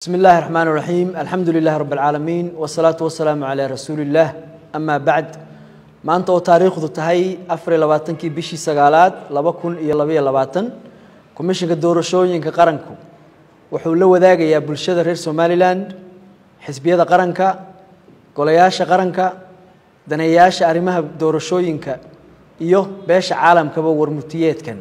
بسم الله الرحمن الرحيم الحمد لله رب العالمين والصلاة والسلام على رسول الله أما بعد maanta oo taariikhdu tahay afar iyo labaatankii bishii sagaalaad laba kun iyo labaiyo labaatan komishinka doorashooyinka qaranku wuxuu la wadaagayaa bulshada reer somalilan xisbiyada qaranka golayaasha qaranka daneeyaasha arrimaha doorashooyinka iyo beesha caalamkaba warmutiyeedkan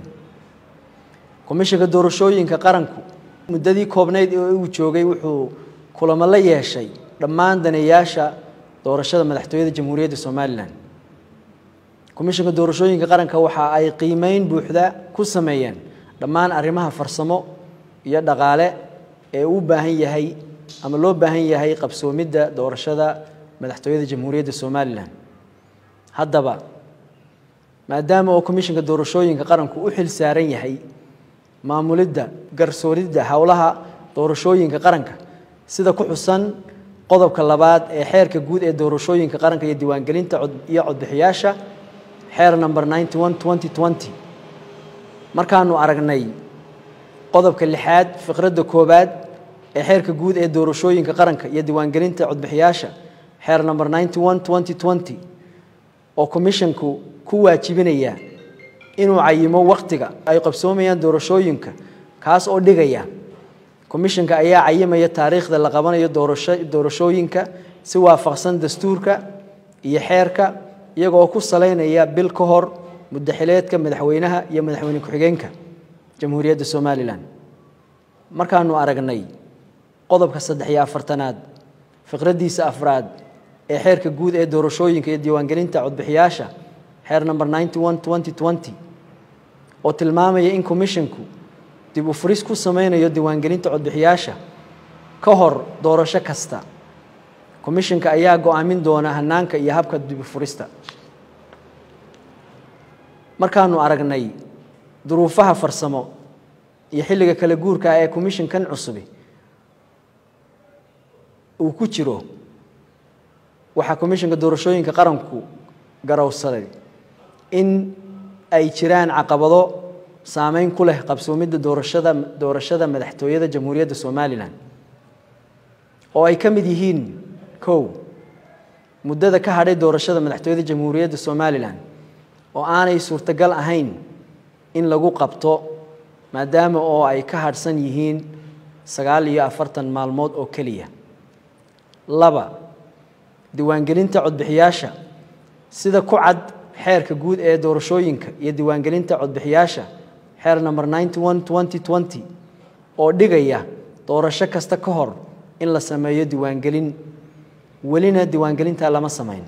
komishinka doorashooyinka qaranku muddadii koobnayd ee uu joogay wuxuu kulamo la yeeshay dhammaan daneeyaasha doorashada madaxtooyada jamhuuriyadda somalilan komishinka doorashooyinka qaranka waxa ay qiimeyn buuxda ku sameeyeen dhammaan arrimaha farsamo iyo dhaqaale ee u baahan yahay ama loo baahan yahay qabsoomidda doorashada madaxtooyada jamhuuriyadda somalilan haddaba maadaama oo komishinka doorashooyinka qaranku u xil saaran yahay maamulidda garsooridda howlaha doorashooyinka qaranka sida ku xusan qodobka labaad ee xeerka guud ee doorashooyinka qaranka iyo diiwaangelinta iyo codbixiyaasha xeer number ninety one twenty twenty markaanu aragnay qodobka lixaad fiqradda koowaad ee xeerka guud ee doorashooyinka qaranka iyo diiwaangelinta codbixiyaasha xeer number ninety one twenty twenty oo commissionku ku waajibinaya inuu cayimo wakhtiga ay qabsoomayaan doorashooyinka kaas oo dhigaya commissionka ayaa cayimaya taariikhda la qabanayo doorasho doorashooyinka si waafaqsan dastuurka iyo xeerka iyagoo ku salaynaya bil ka hor muddaxileedka madaxweynaha iyo madaxweyne ku-xigeenka jamhuuriyadda somalilan markaanu aragnay qodobka saddex iyo afartanaad fiqraddiisa afraad ee xeerka guud ee doorashooyinka iyo diiwaangelinta codbixiyaasha xeer number ninety one twenty twenty oo tilmaamaya in commisshinku dib u furis ku sameynayo diiwaangelinta codbixiyaasha ka hor doorasho kasta commishinka ayaa go-aamin doona hanaanka iyo habka dib u furista markaanu aragnay duruufaha farsamo iyo xilliga kala guurka ah ee commishinkan cusubi uu ku jiro waxaa commishinka doorashooyinka qaranku garowsaday in ay jiraan caqabado saameyn ku leh qabsoomidda doorashada doorashada madaxtooyada jamhuuriyadda somalilan oo ay ka mid yihiin kow muddada ka hadhay doorashada madaxtooyada jamhuuriyadda somalilan oo aanay suurtagal ahayn in lagu qabto maadaama oo ay ka hadhsan yihiin sagaal iyo afartan maalmood oo keliya laba diiwaangelinta codbixiyaasha sida ku cad xeerka guud ee doorashooyinka iyo diiwaangelinta codbixiyaasha xeer number ninety one twenty twenty oo dhigaya doorasho kasta ka hor in la sameeyo diiwaangelin welina diiwaangelintaa lama samayn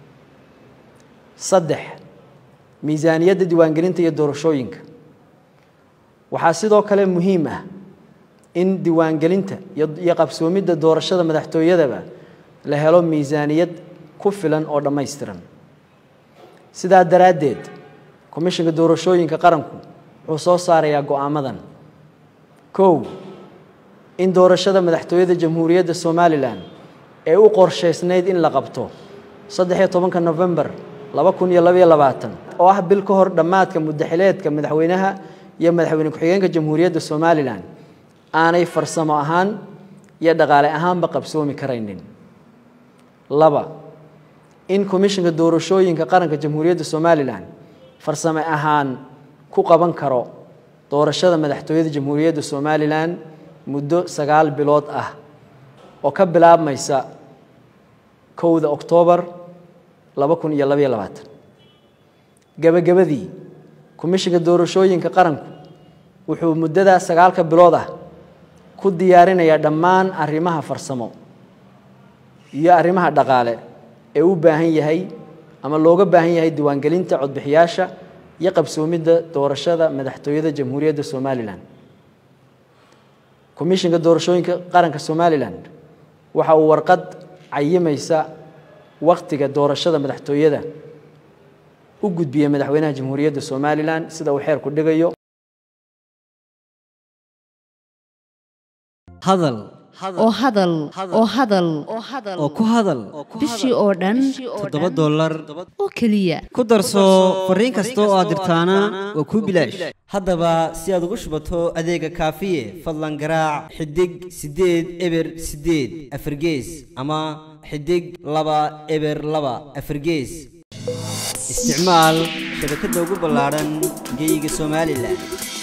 saddex miisaaniyadda diiwaangelinta iyo doorashooyinka waxaa sidoo kale muhiim ah in diiwaangelinta iyo qabsoomidda doorashada madaxtooyadaba la helo miisaaniyad ku filan oo dhammaystiran sidaa daraaddeed komishinka doorashooyinka qaranku wuxuu soo saarayaa go-aamadan kow in doorashada madaxtooyada jamhuuriyadda somalilan ee u qorshaysnayd in la qabto saddex iyo tobanka novembar laba kun iyo labaiyo labaatan oo ah bil ka hor dhammaadka muddaxileedka madaxweynaha iyo madaxweyne ku-xigeenka jamhuuriyadda somalilan aanay farsamo ahaan iyo dhaqaale ahaanba qabsoomi karaynin laba in komishinka doorashooyinka qaranka jamhuuriyadda somalilan farsame ahaan ku qaban karo doorashada madaxtooyada jamhuuriyadda somalilan muddo sagaal bilood ah oo ka bilaabmaysa kowda oktoobar laba kun iyo labaiyo labaatan gebagabadii komishinka doorashooyinka qaranku wuxuu muddadaa sagaalka bilood ah ku diyaarinayaa dhammaan arrimaha farsamo iyo arrimaha dhaqaale ee u baahan yahay ama looga baahan yahay diiwaangelinta codbixiyaasha iyo qabsoomidda doorashada madaxtooyada jamhuuriyadda somalilan komishinka doorashooyinka qaranka somalilan waxa uu warqad cayimaysa wakhtiga doorashada madaxtooyada u gudbiyey madaxweynaha jamhuuriyadda somalilan sida uu xeerku dhigayo hadal oo hadal oo hadal oo ku hadal bishii oo dhan toddoba dollar oo keliya ku darso fariin kasta oo aad dirtaana waa kuu bilaash haddaba si aad ugu shubato adeega kaafiye fadlan garaac xidig siddeed eber siddeed afargees ama xidig laba eber laba afargees isticmaal shabakadda ugu ballaadhan geyga somalilan